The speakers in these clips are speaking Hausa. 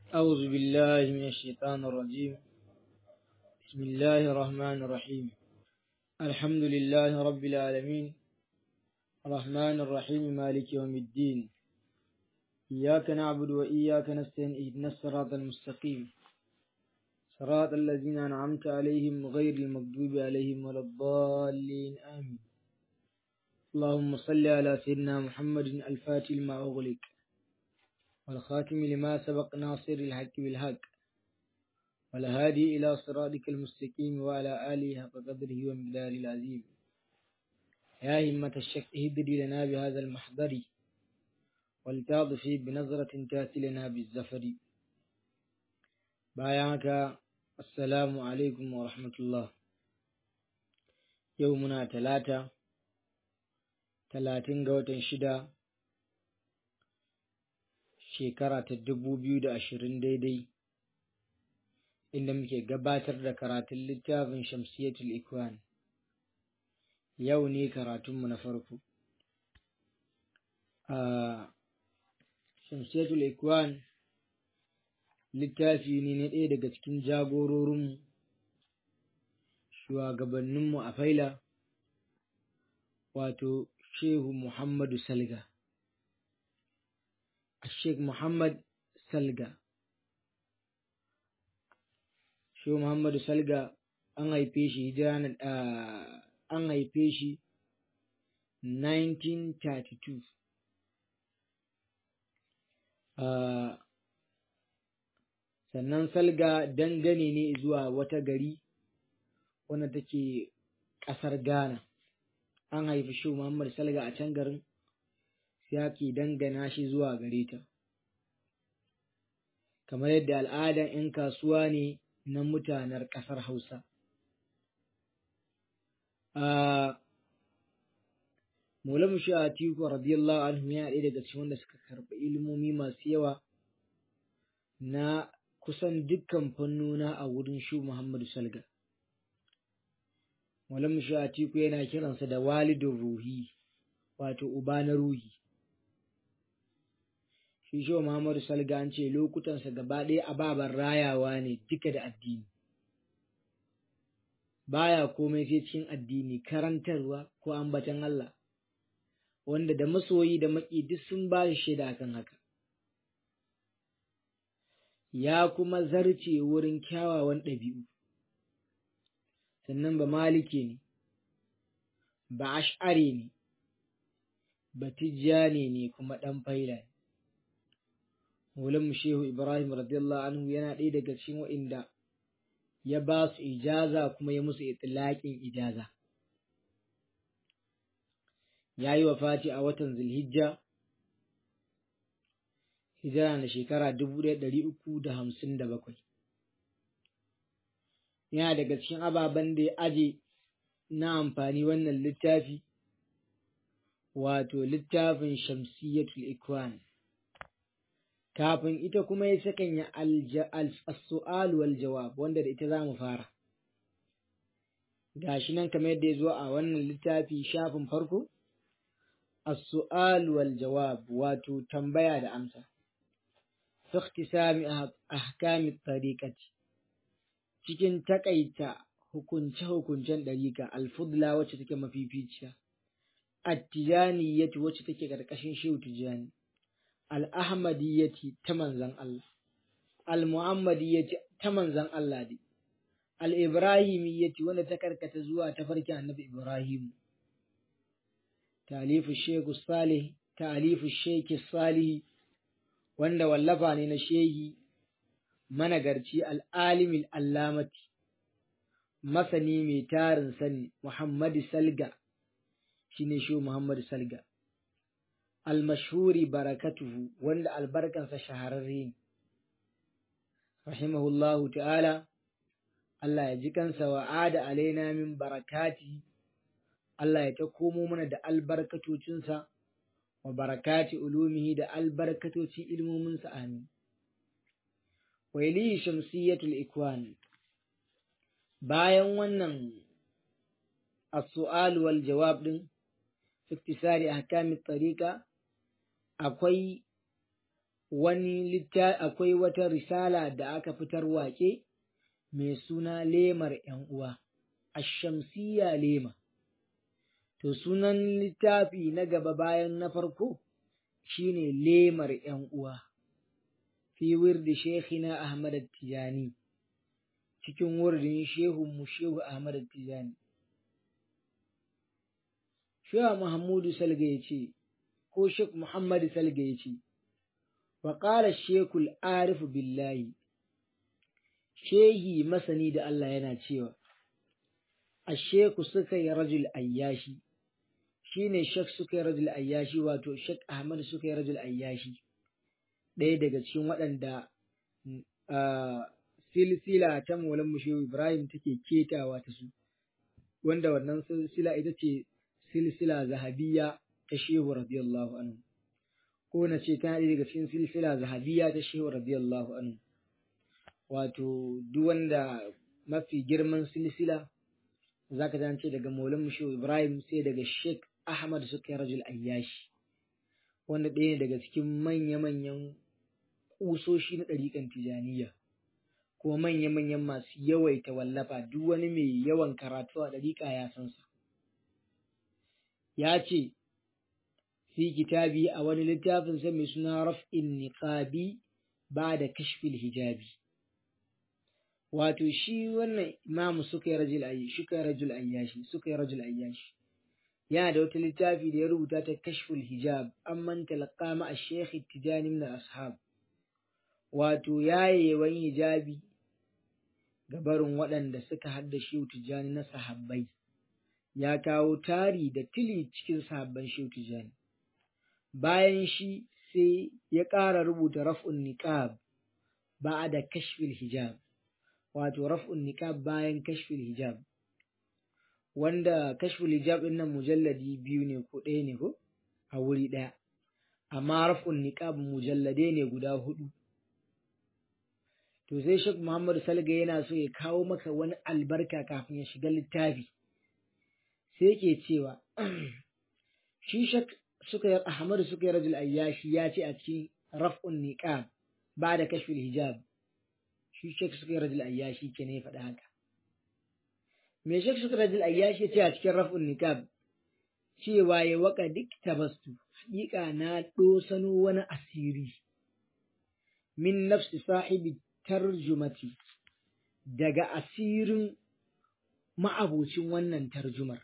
أعوذ بالله من الشيطان الرجيم بسم الله الرحمن الرحيم الحمد لله رب العالمين الرحمن الرحيم مالك يوم الدين إياك نعبد وإياك نستعين اهدنا الصراط المستقيم صراط الذين أنعمت عليهم غير المغضوب عليهم ولا الضالين آمين اللهم صل على سيدنا محمد الفاتح لما أغلق والخاتم لما سبق ناصر الحق بالحق والهادي إلى صراطك المستقيم وعلى آله حق قدره ومقداره العظيم يا همة الشك اهدري لنا بهذا المحضر ولتعطفي بنظرة تأتي لنا بالزفر بايعك السلام عليكم ورحمة الله يومنا ثلاثة ثلاثين قوة شدة shekara ta dubu biyu da ashirin daidai inda muke gabatar da karatun littafin shamsiyatul ikwan yau ne karatunmu na farko a shamsiyatul ikwan littafi ne na ɗaya daga cikin jagororinmu shugabanninmu a faila wato shehu muhammadu salga Sheikh Muhammad Salga. Shehu Muhammadu Salga an haife shi hijira an haife shi 1932. Sannan Salga dangane ne zuwa wata gari wanda take ƙasar Ghana. An haifi Shehu Muhammadu Salga a can garin. ya ke dangana shi zuwa gare ta. Kamar yadda al'adan ‘yan kasuwa ne na mutanen ƙasar Hausa. Mulamu Atiku radiyallahu anhu ya ɗaya daga cikin wanda suka karɓi ilimomi masu yawa na kusan dukkan fannuna a wurin shu Muhammadu Salga. Mulamu Atiku yana kiransa da walidin ruhi, wato uba na ruhi. shi shi Muhammadu Salga an ce lokutansa gaba ɗaya ababen rayawa ne duka da addini. Baya komai sai cikin addini karantarwa ko ambatan Allah, wanda da masoyi da maƙi duk sun ba shi shaida kan haka. Ya kuma zarce wurin kyawawan ɗabi'u, sannan ba malike ne, ba ash'are ne, ba tijjane ne kuma ɗan faila ne. Maulan Shehu Ibrahim radiyallahu anhu yana ɗaya daga cikin wa'inda ya ba su ijaza kuma ya musu itilaƙin ijaza. Ya yi Fati a watan Zulhijja, hijira na shekara dubu ɗaya ɗari uku da hamsin da bakwai. Yana daga cikin ababen da ya aje na amfani wannan littafi, wato littafin Shamsiyyatul Ikwan. kafin ita kuma ya sakanya al-su'al wal jawab wanda da ita za mu fara gashi nan kamar yadda ya zo a wannan littafi shafin farko as-su'al wal jawab wato tambaya da amsa fi ikhtisami ahkami tariqati cikin takaita hukunce hukuncen dariqa al-fudla wacce take mafificiya at-tijaniyati wacce take karkashin shehu tijani al'ahmadiyyati ta manzan Allah, al-muhammadiyyati ta manzan Allah ne, al'ibrahimiyyati wanda ta karkata zuwa ta farki annabi Ibrahim, talifu Shehu Salih, talifu Shehu Salih, wanda wallafa ne na shehi managarci al'alimin allamati, masani mai tarin sani Muhammadu Salga, shi ne Shehu Muhammadu Salga. almashhuri barakatuhu wanda albarkansa shahararre ne rahimahullahu ta'ala Allah ya ji kansa wa ada alaina min barakati Allah ya ta komo mana da albarkatocinsa wa barakati ulumihi da albarkatocin ilmominsa amin wa ili shamsiyatul ikwan bayan wannan as-su'al wal jawab din fi iktisari ahkami tariqa akwai wani litta akwai wata risala da aka fitar wake mai suna lemar ‘yan uwa, ashamsiya lema. To sunan littafi na gaba bayan na farko shine lemar ‘yan uwa, fi wirdi Shekina Ahmad Tijani, cikin wurdin Shehunmu Shehu Ahmad Tijani. Shehu Muhammadu Salga ya ce, ko Sheikh Muhammadu Salga ya ce, Waƙala Shekul Arifu Billahi, Shehi masani da Allah yana cewa, Asheku suka yi rajul ayyashi, shi ne Shek suka yi rajul ayyashi wato Shek Ahmad suka yi rajul ayyashi, ɗaya daga cikin waɗanda silsila ta Maulan Mushehu Ibrahim take ketawa ta su, wanda wannan silsila ita ce silsila zahabiyya ta Shehu radiyallahu anhu. Ko na ce tana ɗaya daga cikin silsila zahabiyya ta Shehu radiyallahu anhu. Wato duk wanda mafi girman silsila za ka ce daga Maulan Mushehu Ibrahim sai daga Sheikh Ahmad suka rajul ayyashi wanda ɗaya ne daga cikin manya-manyan ƙusoshi na ɗariƙan Tijaniya kuma manya-manyan masu yawaita wallafa duk wani mai yawan karatu a ɗariƙa ya san sa. Ya ce, fi kitabi a wani littafin sa mai suna raf'in niqabi ba da kashfil hijabi. wato shi wannan imamu suka yi rajul ayyashi suka yi rajul ayyashi suka yi rajul ayyashi yana da wata littafi da ya rubuta ta kashful hijab amman talaqqa ma ash-shaykh tijani min ashab wato yayewan hijabi ga barin waɗanda suka hadda shi tijani na sahabbai ya kawo tari da tili cikin sahabban shi tijani bayan shi sai ya ƙara rubuta raf'un niqab ba'da kashfil hijab wato raf'un niqab bayan kashful hijab wanda kashful hijab din nan mujalladi biyu ne ko ɗaya ne ko a wuri ɗaya amma raf'un niqab mujallade ne guda hudu to sai Sheikh Muhammad Salga yana so ya kawo maka wani albarka kafin ya shiga littafi sai yake cewa shi Sheikh suka yi Ahmad suka yi rajul ayyashi ya ce a cikin raf'un niqab ba da kashful hijab shi Sheikh suka yi rajul ayyashi ke ne faɗa haka. Me Sheikh suka rajul ayyashi ce a cikin raf'un nikab cewa ya waka duk tabastu haƙiƙa na ɗosano wani asiri min nafsi sahibi tarjumati daga asirin ma'abocin wannan tarjumar.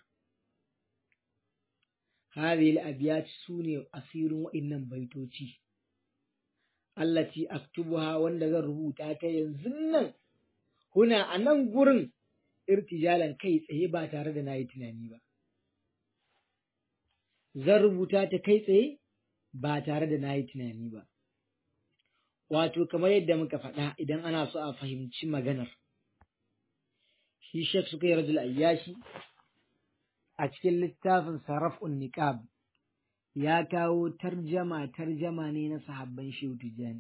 Hadhihi al-abyat sune asirin wa'innan baitoci. allati aktubuha wanda zan rubuta ta yanzu nan huna a nan gurin irtijalan kai tsaye ba tare da nayi tunani ba zan rubuta ta kai tsaye ba tare da nayi tunani ba wato kamar yadda muka faɗa idan ana so a fahimci maganar shi shek suka yi rajul ayyashi a cikin littafin sarraf'un niqab ya kawo tarjama tarjama ne na sahabban Shehu Tijjani.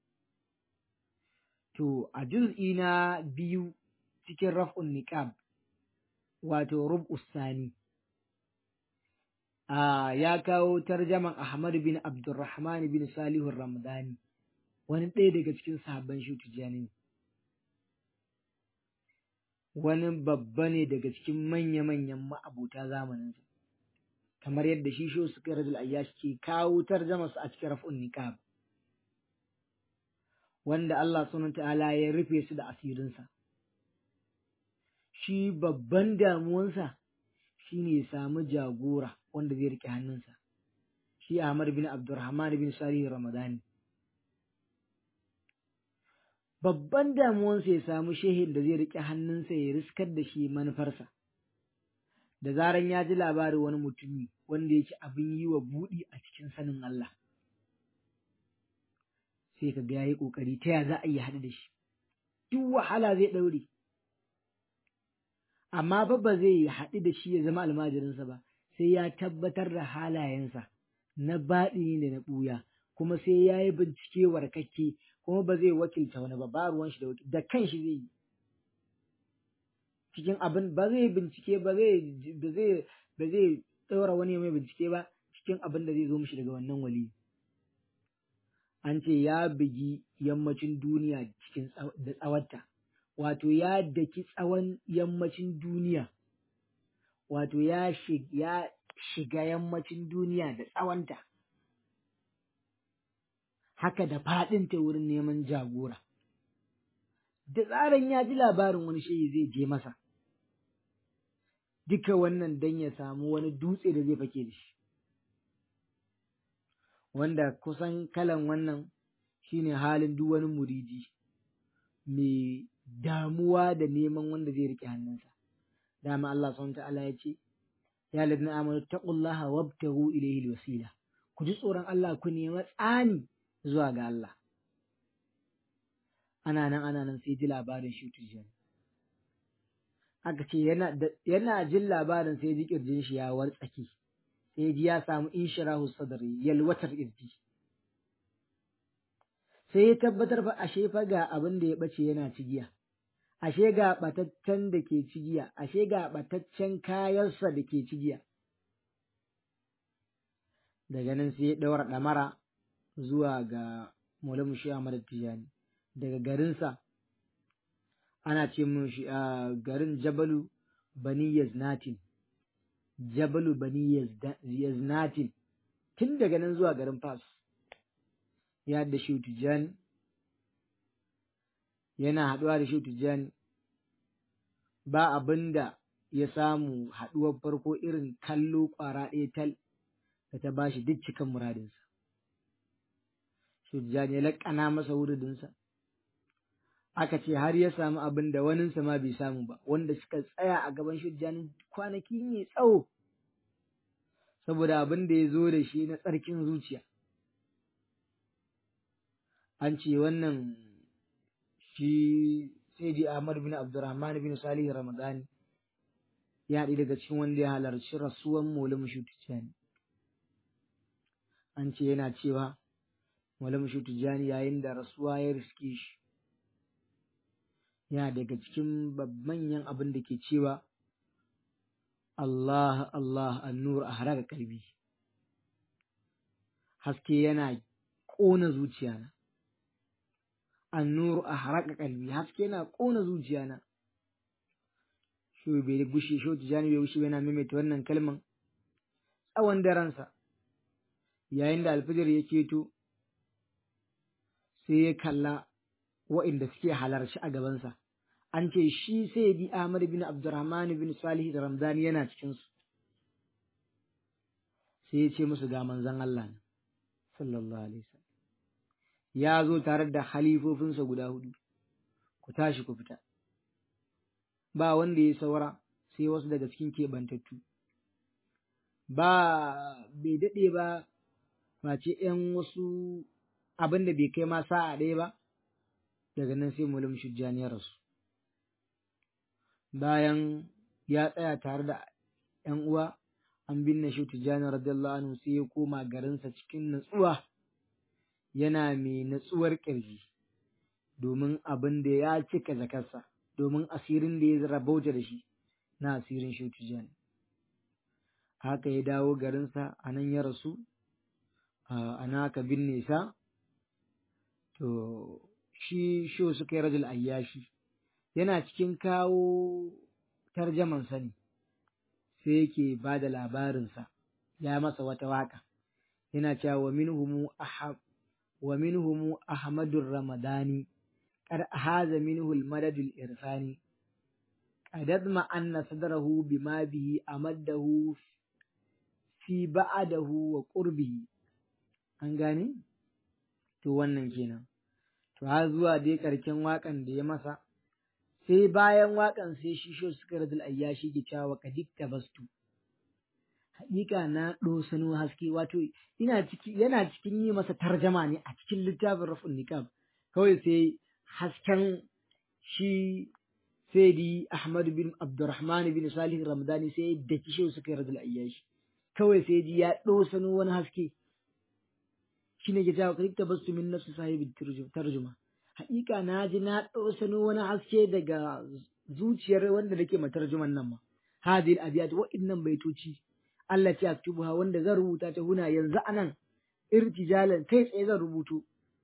To, a juz'i na biyu cikin raf'un niqab wato rub'us sani a ya kawo tarjaman Ahmad bin Abdurrahman bin Salihu Ramadani wani ɗaya daga cikin sahabban Shehu Tijjani wani babba ne daga cikin manya-manyan ma'abuta zamaninsa kamar yadda shi shi suka rajul ayyash ke kawo tarjama su a cikin raf'un niqab wanda Allah subhanahu ta'ala ya rufe su da asirinsa shi babban damuwansa shine ya samu jagora wanda zai rike hannunsa shi Ahmad bin Abdurrahman bin Salih Ramadani babban damuwansa ya samu shehin da zai rike hannunsa ya riskar da shi manufarsa da zaran ya ji labarin wani mutumi wanda yake abin yi wa buɗi a cikin sanin Allah sai ka ga yayi kokari ta ya za a yi haɗu da shi duk wahala zai ɗaure amma fa ba zai haɗu da shi ya zama almajirinsa ba sai ya tabbatar da halayensa na baɗini da na ɓuya kuma sai ya yi bincike warkakke kuma ba zai wakilta wani ba ba ruwan shi da wakil da kanshi zai yi cikin abin ba zai bincike ba zai ba zai ba zai ɗaura wani mai bincike ba cikin abin da zai zo mishi daga wannan wali an ce ya bugi yammacin duniya cikin da tsawarta wato ya daki tsawon yammacin duniya wato ya shiga yammacin duniya da tsawonta haka da faɗinta wurin neman jagora da tsarin ya ji labarin wani shehi zai je masa duka wannan don ya samu wani dutse da zai fake da shi wanda kusan kalan wannan shine halin duk wani muridi mai damuwa da neman wanda zai riƙe hannunsa dama Allah subhanahu ta'ala ya ce ya ladina amanu taqullaha wabtaghu ilayhi alwasila ku ji tsoron Allah ku nema tsani zuwa ga Allah ana nan ana nan sai ji labarin shi tujani aka ce yana yana jin labarin sai ji kirjin shi ya wartsake sai ji ya samu inshirahu sadri yalwatar irji sai ya tabbatar fa ashe fa ga abin da ya bace yana cigiya ashe ga bataccen da ke cigiya ashe ga bataccen kayansa da ke cigiya daga nan sai ya ɗaura ɗamara zuwa ga Maulamu Shi Ahmad Tijani daga garinsa ana ce mun shi a garin Jabalu Bani Yaznatin Jabalu Bani Yaznatin tun daga nan zuwa garin Fas ya da shi Tijani yana haɗuwa da shi Tijani ba abin da ya samu haɗuwar farko irin kallo ƙwara ɗaya tal da ta bashi duk cikan muradinsa. Tijani ya laƙana masa wuridinsa. Aka ce har ya samu abin da waninsa ma bai samu ba, wanda suka tsaya a gaban Tijani kwanaki mai tsawo, saboda abin da ya zo da shi na tsarkin zuciya. An ce wannan shi sai ji Ahmad bin Abdurrahman bin Salih Ramadani ya haɗu daga cikin wanda ya halarci rasuwan Maulana Tijani. An ce yana cewa Maulana Tijani yayin da rasuwa ya riske shi yana daga cikin manyan abin da ke cewa Allah Allah annur a haraka kalbi haske yana ƙona zuciyana annuru a haraka kalbi haske yana ƙona zuciyana shi bai gushe shi tijani bai gushe yana maimaita wannan kalman tsawon daransa yayin da alfijir ya keto sai ya kalla wa'inda suke halarci a gabansa an ce shi sai bi Ahmad bin Abdurrahman bin Salih da Ramzani yana cikinsu sai ya ce musu ga manzon Allah ne sallallahu alaihi wasallam ya zo tare da halifofinsa guda hudu ku tashi ku fita ba wanda ya saura sai wasu daga cikin keɓantattu ba bai daɗe ba face ‘yan wasu abin da bai kai ma sa'a ɗaya ba daga nan sai mulim shujjani ya rasu bayan ya tsaya tare da ‘yan uwa an binne shi tijjani radiyallahu anhu sai ya koma garinsa cikin natsuwa yana mai natsuwar ƙirji domin abin da ya cika zakarsa domin asirin da ya rabauta da shi na asirin shi tijjani haka ya dawo garinsa a nan ya rasu a naka binne sa to shi sho suka yi rajul ayyashi yana cikin kawo tarjaman sani sai yake ba da labarinsa ya masa wata waka yana cewa wa minhumu ahab wa minhumu ahmadur ramadani qad haza minhu al-madad al-irfani qad ma anna sadrahu bima bihi amaddahu fi ba'dahu wa qurbihi an gane to wannan kenan to har zuwa dai karken wakan da ya masa sai bayan wakan sai shi sho suka radul ayyashi ke cewa kadikta bastu haƙiƙa na ɗosano haske wato ina ciki yana cikin yi masa tarjama ne a cikin littafin rafin niqab kawai sai hasken shi Sayyidi Ahmad bin Abdurrahman bin Salih Ramadani sai da kishe suka radul ayyashi kawai sai ji ya ɗosano wani haske shi ne ke cewa kadikta bastu min nafsi sahibi tarjuma haƙiƙa na ji na ɗosano wani haske daga zuciyar wanda nake matarjuman nan ma hadil abiyat wa'innan baitoci Allah ce aktubuha wanda zan rubuta ta huna yanzu anan irtijalan kai tsaye zan rubutu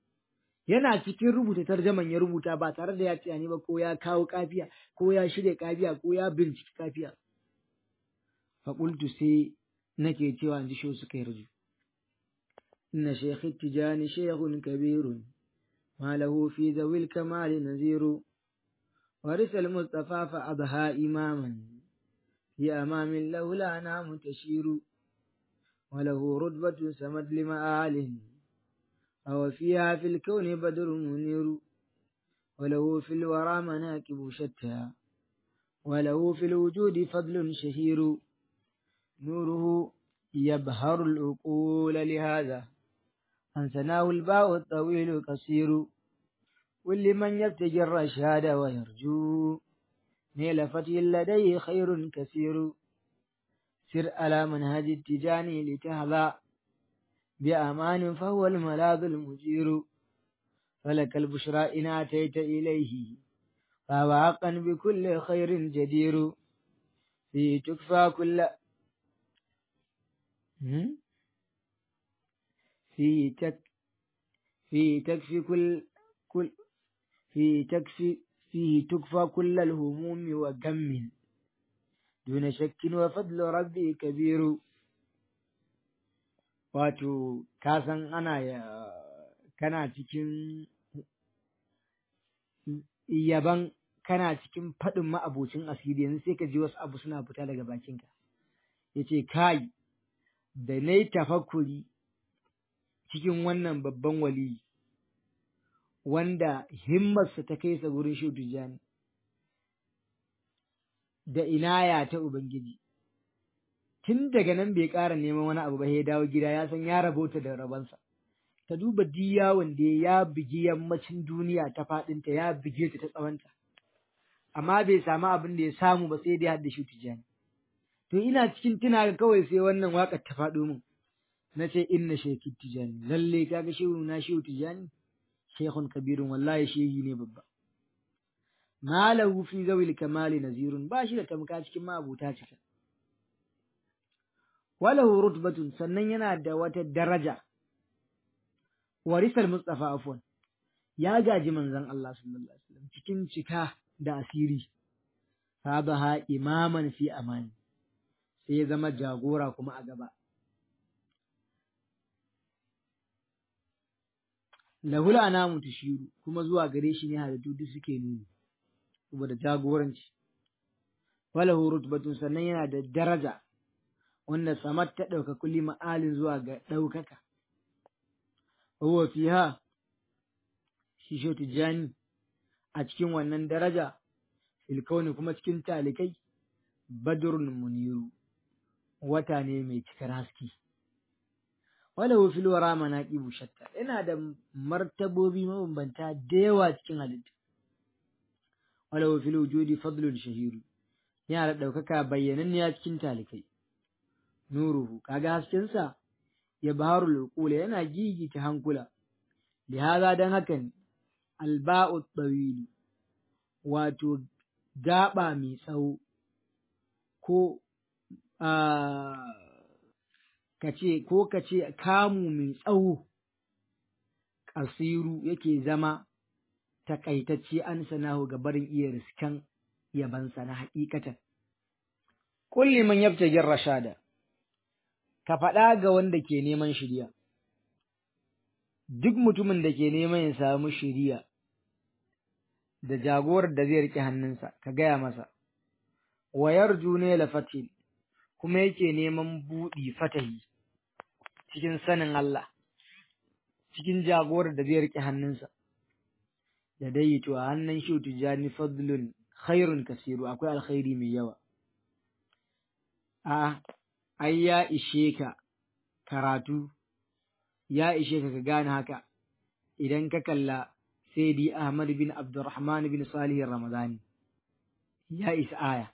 yana cikin rubuta tarjaman ya rubuta ba tare da ya tunani ba ko ya kawo kafiya ko ya shirya kafiya ko ya binciki kafiya faƙultu sai nake cewa in ji shi suka yi raju inna shaykh tijani shaykhun kabirun ma lahu fi zawil kamali naziru ورث المصطفى فأضحى إماما في أمام له لا نام تشير وله رتبة سمد لمآل أو فيها في الكون بدر منير وله في الورى مناكب شتى وله في الوجود فضل شهير نوره يبهر العقول لهذا أنسناه الباء الطويل قصير ولمن يبتغي الرشاد ويرجو نيل فتي لديه خير كثير سر على منهج التجاني لتهضى بأمان فهو الملاذ المجير فلك البشرى إن أتيت إليه فهو حقا بكل خير جدير فيه تكفى كل فيه تك فيه تكفي كل كل فيه تكفي فيه تكفى كل الهموم وغم دون شك وفضل ربي كبير wato ka san ana ya kana cikin yaban kana cikin faɗin ma'abocin asiri yanzu sai ka ji wasu abu suna fita daga bakinka ya ce kai da na yi tafakuri cikin wannan babban wali wanda himmarsa ta kai sa gurin shi tijjani da inaya ta Ubangiji tun daga nan bai ƙara neman wani abu ba ya dawo gida ya san ya rabota da rabansa ta duba yawon da ya bigi yammacin duniya ta faɗinta ya bige ta ta tsawonta amma bai samu abin da ya samu ba sai dai hadda shi tijani to ina cikin tuna ga kawai sai wannan waƙar ta faɗo min na ce inna sheki tijani lalle kaga shehu na shehu tijani shehun kabirun wallahi shehi ne babba malahu fi zawil kamali nazirun ba shi da tamka cikin ma'abuta cika walahu rutbatun sannan yana da wata daraja warisal mustafa afwan ya gaji manzon Allah sallallahu alaihi wasallam cikin cika da asiri sabaha imaman fi amani sai ya zama jagora kuma a gaba lahul anamu tushiru kuma zuwa gare shi ne halittu duk suke nuni saboda jagoranci walahu rutbatun sannan yana da daraja wanda samar ta ɗauka kulli ma'alin zuwa ga ɗaukaka. Wa fiha shi sho tijjani a cikin wannan daraja, filkauni kuma cikin talikai, badrun muniru, wata ne mai cikar haske. Wala fil wara manaqibu shatta yana da martabobi mabambanta da yawa cikin halitta. Wala fil wujudi fadlun shahiru yana da ɗaukaka bayyananniya cikin talikai. nuruhu kaga haskensa ya baharul uqula yana gigita hankula lihaza dan hakan alba'u tawil wato gaba mai tsawo ko kace ko kace kamu mai tsawo kasiru yake zama takaitacce an sanahu ga barin iya riskan yabansa na hakikatan kulli man yabtagir rashada ka faɗa ga wanda ke neman shirya, duk mutumin da ke neman ya samu shirya da jagorar da zai riƙe hannunsa, ka gaya masa, wayar june lafatil kuma yake neman buɗi fatahi cikin sanin Allah, cikin jagorar da zai riƙe hannunsa, da dai to a hannun shi tijani fadlun khairun kasiru akwai alkhairi mai yawa. A ai ya ishe ka karatu, ya ishe ka ka gane haka, idan ka kalla Sayyidi Ahmad bin Abdurrahman bin Salih Ramadani, ya isa aya.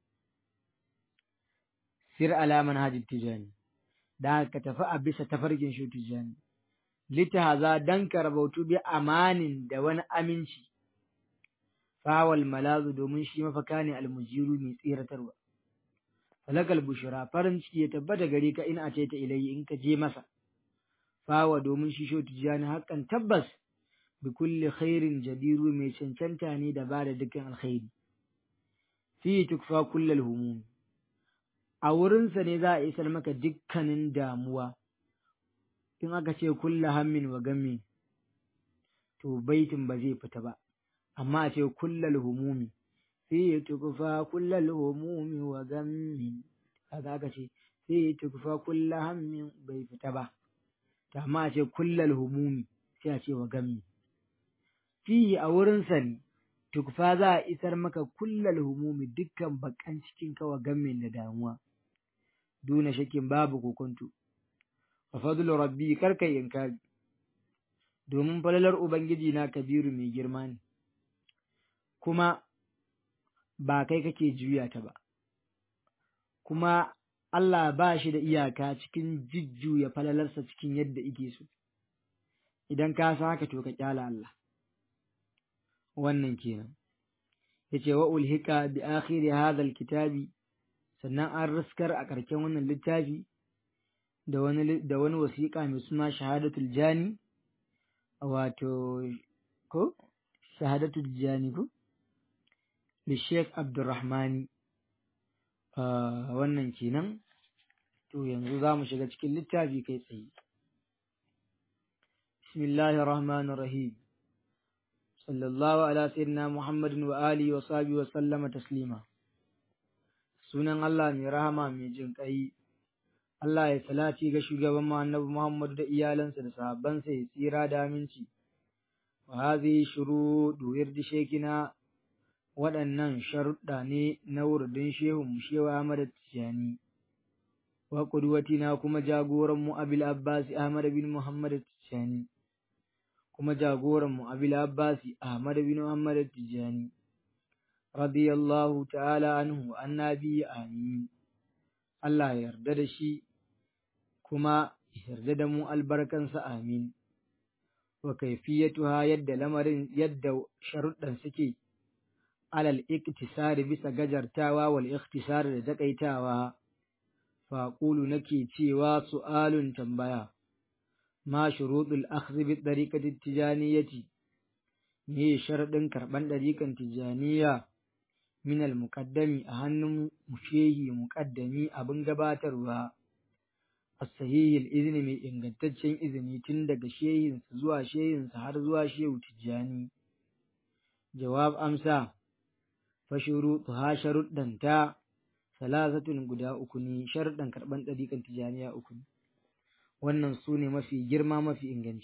Sir alaman hajji tijani, da ka tafi a bisa tafarkin shi tijani, litahaza don ka rabautu bi amanin da wani aminci, fawal malazu domin shi mafaka ne almujiru mai tsiratarwa. falakal bushra farin ciki ya tabbata gare ka in a ce ta ilayi in ka je masa fawa domin shi sho tijani hakan tabbas bi kulli khairin jadiru mai cancanta ne da ba da dukkan alkhairi fi tukfa kullal humum a wurinsa ne za a isar maka dukkanin damuwa in aka ce kulla hammin wa gammin to baitin ba zai fita ba amma a ce kullal humumi fi tukfa kullal humumi wa gammin kaga aka ce fi tukfa kulla hammin bai fita ba amma a ce kullal humumi sai a ce wa gammi fi a wurinsa ne tukfa za a isar maka kullal humumi dukkan bakan cikin kawa gammin da damuwa duna shakin babu kokonto wa fadlu rabbi karka inkari domin falalar ubangiji na kabiru mai girma ne kuma ba kai kake juya ta ba kuma Allah ba shi da iyaka cikin jujjuya falalarsa cikin yadda ike so idan ka san haka to ka kyala Allah wannan kenan yace wa ulhika bi akhiri hadha alkitabi sannan an riskar a ƙarshen wannan littafi da wani da wani wasiƙa mai suna shahadatul jani wato ko shahadatul jani ko li Sheikh Abdulrahmani wannan kenan to yanzu za mu shiga cikin littafi kai tsaye bismillahir rahmanir rahim sallallahu ala sayyidina muhammadin wa alihi wa sahbihi wa sallama taslima sunan Allah mai rahama mai jin ƙai Allah ya salati ga shugaban mu annabi Muhammad da iyalansa da sahabbansa ya tsira da aminci wa hadhihi shurudu yirdi shekina waɗannan sharuɗa ne na wurdin shehun mu shewa Ahmad Tijani wa qudwatina kuma jagoran mu Abil Abbas Ahmad bin Muhammad Tijani kuma jagoran mu Abil Abbas Ahmad bin Muhammad Tijani radiyallahu ta'ala anhu annabi amin Allah ya yarda da shi kuma yarda da mu albarkansa amin wa kaifiyatuha yadda lamarin yadda sharuɗan suke alal iktisari bisa gajartawa wal ikhtisar da takaitawa faƙulu nake cewa su'alun tambaya ma shuruɗul akhdhi bi tariqati tijaniyati me sharadin karban ɗariƙan tijaniya min al muqaddami a hannun mushehi muqaddami abin gabatarwa as-sahih al mai ingantaccen izini tun daga shehinsa zuwa shehinsa har zuwa shehu tijani jawab amsa fa shurutuha sharuddanta salasatun guda uku ne sharuɗan karɓan ɗariƙan tijaniya uku ne wannan su ne mafi girma mafi inganci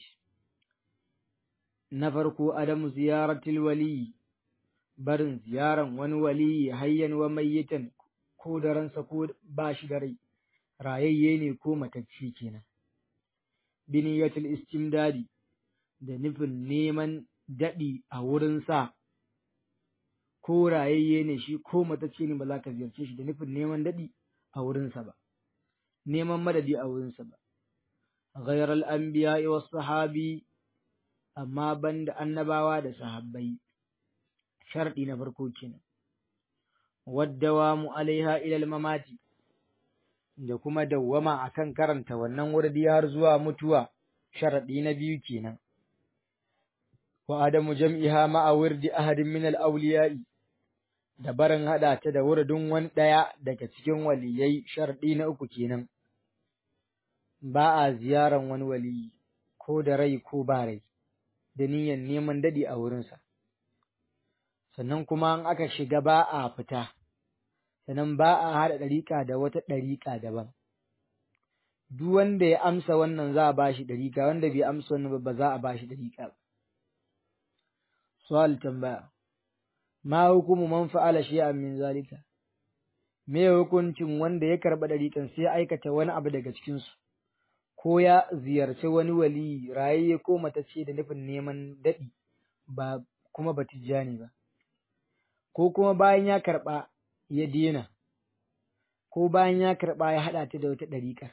na farko adamu ziyaratul wali barin ziyaran wani wali hayyan wa mayyitan ko da ransa ko ba shi da rai rayayye ne ko matacci kenan biniyatul istimdadi da nufin neman daɗi a wurinsa ko rayayye ne shi ko matacce ne ba za ka ziyarce shi da nufin neman daɗi a wurinsa ba neman madadi a wurinsa ba غير الأنبياء والصحابي amma banda annabawa da sahabbai sharɗi na farko kenan waddawamu alaiha ilal mamati da kuma dawwama akan karanta wannan wurdi har zuwa mutuwa sharɗi na biyu kenan wa adamu jam'iha ma'a wirdi ahadin min al-awliya'i da barin hada ta da wurdin wani ɗaya daga cikin waliyai sharɗi na uku kenan ba a ziyaran wani waliyi ko da rai ko ba rai da niyyar neman daɗi a wurinsa. Sannan kuma in aka shiga ba a fita, sannan ba a haɗa ɗariƙa da wata ɗariƙa daban. Duk wanda ya amsa wannan za a ba shi ɗariƙa, wanda bai amsa wannan ba za a ba shi ɗariƙa ba. Su'al tambaya, ma hukumu man fa'ala shay'an min zalika? Me hukuncin wanda ya karɓa ɗariƙan sai ya aikata wani abu daga cikinsu? ko ya ziyarci wani wali rayayye ko matacce da nufin neman daɗi ba kuma ba tijjani ba, ko kuma bayan ya karɓa ya dena, ko bayan ya karɓa ya haɗa ta da wata ɗariƙa.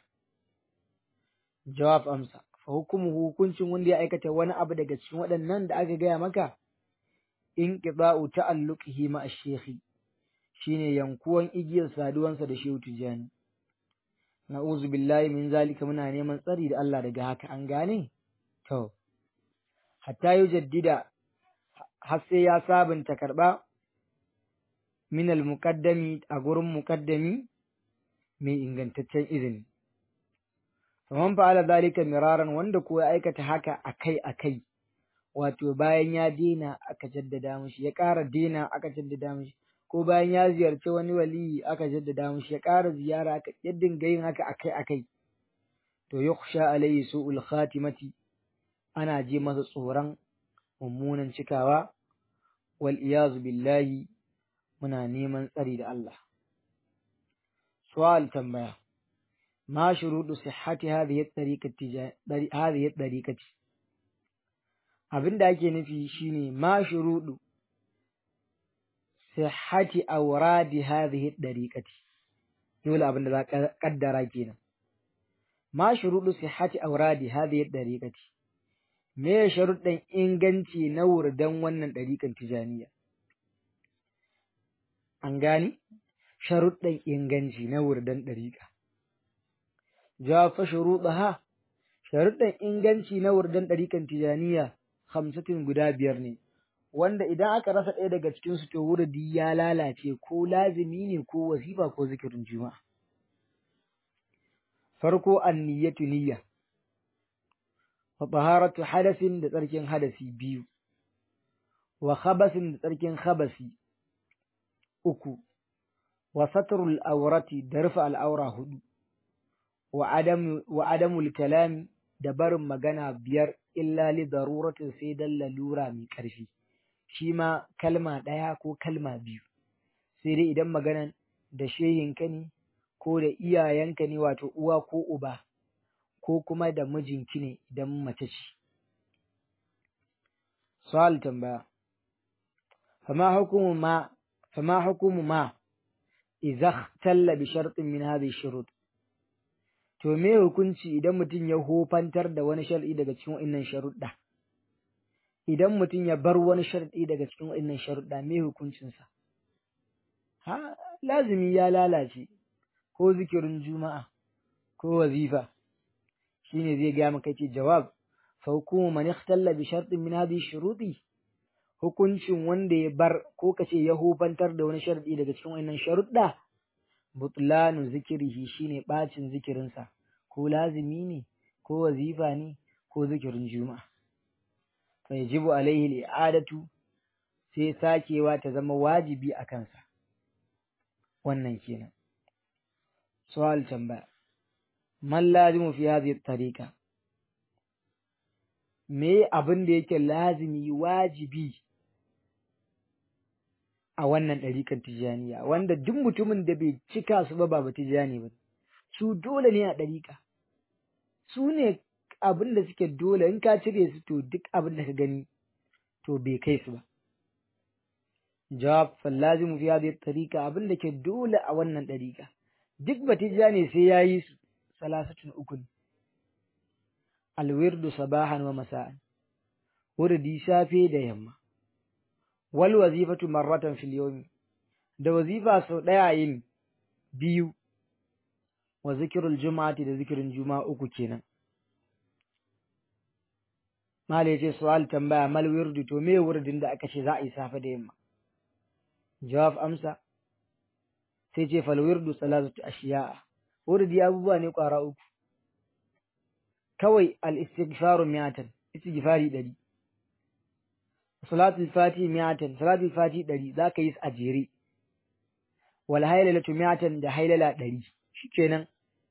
Jawab amsa, fa hukumu hukuncin wanda ya aikata wani abu daga cikin waɗannan da aka gaya maka, in ƙiɗa'u ta'alluqihi ma shekhi shine yankuwan igiyar saduwansa da shehu tijjani. na'uzu billahi min zalika muna neman tsari da Allah daga haka an gane to hatta yujaddida har sai ya sabunta karɓa min al-muqaddami a gurin muqaddami mai ingantaccen izini faman fa'ala zalika miraran wanda ko ya aikata haka akai akai wato bayan ya dena aka jaddada mishi ya ƙara dena aka jaddada mishi ko bayan ya ziyarci wani waliyi aka jaddada mishi ya ƙara ziyara aka ya dinga yin haka akai akai to yukhsha alayhi su'ul khatimati ana ji masa tsoron mummunan cikawa wal iyazu billahi muna neman tsari da Allah su'al tambaya ما شروط صحة هذه الطريقة هذه الطريقة abin da ake nufi shine ma shurudu sihhati awradi hadhihi dariqati dole abin da za ka kaddara kenan ma shurudu sihhati awradi hadhihi dariqati me sharuɗin inganci na wurdan wannan dariƙan tijaniya an gani sharuɗin inganci na wurdan dariƙa jafa shuruɗaha sharuɗin inganci na wurdan ɗarikan tijaniya hamsatin guda biyar ne wanda idan aka rasa ɗaya daga cikin su to wurdi ya lalace ko lazimi ne ko wasifa ko zikirin juma'a farko anniyatu niyya wa taharatu hadasin da tsarkin hadasi biyu wa khabasin da tsarkin khabasi uku wa satrul awrati da rufe al'aura hudu wa adamul kalami da barin magana biyar illa li daruratin sai dan lalura mai ƙarfi shi ma kalma ɗaya ko kalma biyu sai dai idan maganan da shehinka ne ko da iyayenka ne wato uwa ko uba ko kuma da mijinki ne idan mace ce su'al tambaya fama hukumu ma fama hukumu ma idza ikhtalla bi shartin min hadhihi shurut to me hukunci idan mutum ya hofantar da wani shar'i daga cikin wa'innan sharuɗa idan mutum ya bar wani shar'i daga cikin wa'innan sharuɗa me hukuncinsa ha lazimi ya lalace ko zikirin juma'a ko wazifa shine zai ga maka ce jawab fa hukumu man ikhtalla bi shartin min hadhihi shuruti hukuncin wanda ya bar ko kace ya hofantar da wani shar'i daga cikin wa'innan sharuɗa butlanu zikirihi shine bacin zikirinsa ko lazimi ne ko wazifa ne ko zikirin juma'a fa yajibu alaihi al'adatu sai sakewa ta zama wajibi a kansa wannan kenan su'al tambaya man lazimu fi hadhihi tariqa me abin da yake lazimi wajibi a wannan ɗarikan tijaniya wanda duk mutumin da bai cika su ba ba tijani ba su dole ne a ɗarika su ne abin da suke dole in ka cire su to duk abin da ka gani to bai kai su ba jawab fallazimu fi hadhihi tariqa abin da ke dole a wannan ɗarika duk ba tijani sai yayi su salasatun ukun alwirdu sabahan wa masa'an wurdi safe da yamma wal wazifatu marratan fil yawmi da wazifa sau ɗaya yin biyu wa zikirul juma'ati da zikirin juma'a uku kenan mala yace su'al tambaya mal wirdu to me wurdin da aka ce za a yi safe da yamma jawab amsa sai ce fal wirdu salatu ashiya'a wurdi abubuwa ne kwara uku kawai al istighfaru mi'atan istighfari ɗari salatul fati mi'atan salatul fati ɗari za ka yi a jere wal hailalatu mi'atan da hailala ɗari shikenan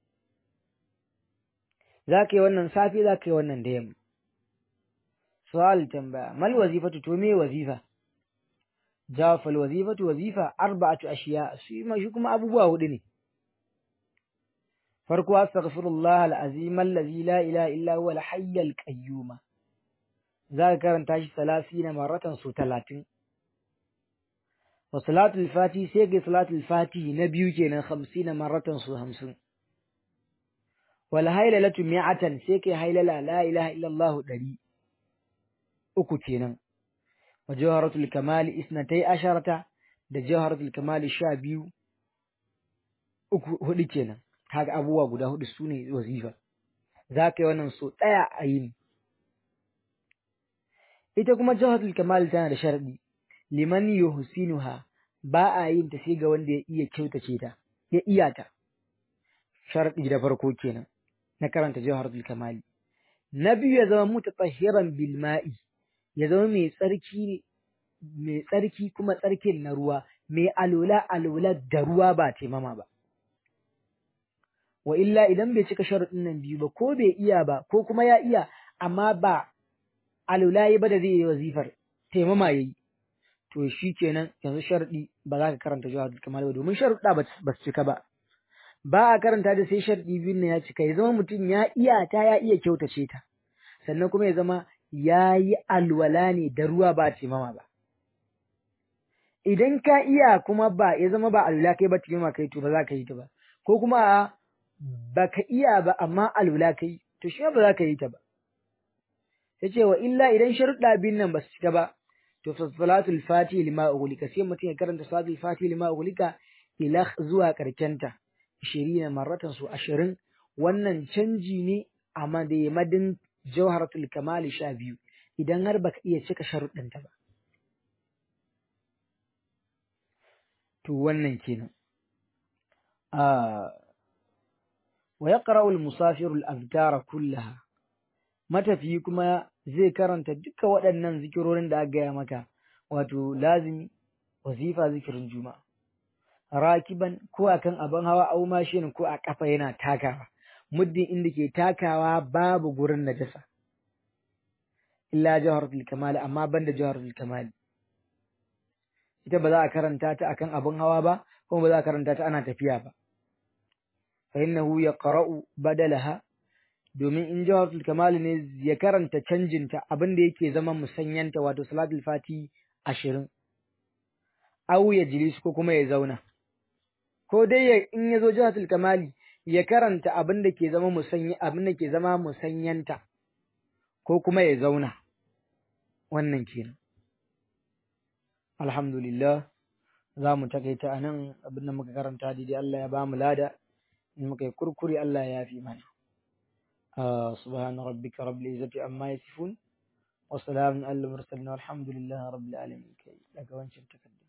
za ka yi wannan safe za ka yi wannan da yamma su'al tambaya mal wazifatu to me wazifa jawab fal wazifatu wazifa arba'atu ashiya shi ma shi kuma abubuwa hudu ne farko astaghfirullah al-azim allazi la ilaha illa huwa al-hayy al-qayyum za ka karanta shi salasina maratan su talatin wa salatul fati sai ga salatul fati na biyu kenan hamsina maratan su hamsin wal hailalatu mi'atan sai kai hailala la ilaha illallah ɗari uku kenan wa jawharatul kamali isnatai asharata da jawharatul kamali sha biyu uku hudu kenan kaga abubuwa guda hudu sune wazifa za ka yi wannan so ɗaya a yini ita kuma jawharatul kamal tana da sharadi liman yuhsinuha ba a yin ta sai ga wanda ya iya kyautace ta ya iya ta sharadi da farko kenan na karanta jawharatul kamali na biyu ya zama mutatahhiran bil ma'i ya zama mai tsarki mai tsarki kuma tsarkin na ruwa mai alola alola da ruwa ba taimama ba wa illa idan bai cika sharuɗin nan biyu ba ko bai iya ba ko kuma ya iya amma ba alola yi ba da zai yi wazifar taimama yayi to shi kenan yanzu sharuɗi ba za ka karanta jawahar kamal ba domin sharuɗa ba su cika ba ba a karanta da sai sharuɗi biyun nan ya cika ya zama mutum ya iya ta ya iya kyautace ta sannan kuma ya zama ya yi alwala ne da ruwa ba taimama ba idan ka iya kuma ba ya zama ba alwala kai ba taimama kai to ba za ka yi ta ba ko kuma a ba ka iya ba amma alwala kai to shi ba za ka yi ta ba ya ce wa illa idan sharuɗa biyun nan ba su cika ba to fa salatul fati lima ughliqa sai mutum ya karanta salatul fati lima ughliqa ila zuwa karkenta 20 marratan su 20 wannan canji ne a madin jawharatul kamali 12 idan har baka iya cika sharuɗanta ba to wannan kenan wa yaqra'u al-musafiru al-azkara kullaha matafiyi kuma zai karanta duka waɗannan zikirorin da aka gaya maka wato lazimi wazifa zikirin juma'a rakiban ko akan abin hawa au mashin ko a kafa yana takawa muddin inda ke takawa babu gurin najasa illa jawharatul kamal amma banda jawharatul kamal ita ba za a karanta ta akan abin hawa ba kuma ba za a karanta ta ana tafiya ba fa innahu yaqra'u badalaha domin in jawharatul kamal ne ya karanta canjinta abin da yake zama musanyanta wato salatul fati ashirin au ya jilisu ko kuma ya zauna ko dai ya in ya zo jawharatul kamali ya karanta abin da ke zama musanyi abin da ke zama musanyanta ko kuma ya zauna wannan kenan alhamdulillah za mu takaita anan abin da muka karanta daidai Allah ya ba mu lada in muka yi kurkuri Allah ya yafi mana آه سبحان ربك رب العزة عما يصفون وسلام على المرسلين والحمد لله رب العالمين لك وانشر تكدم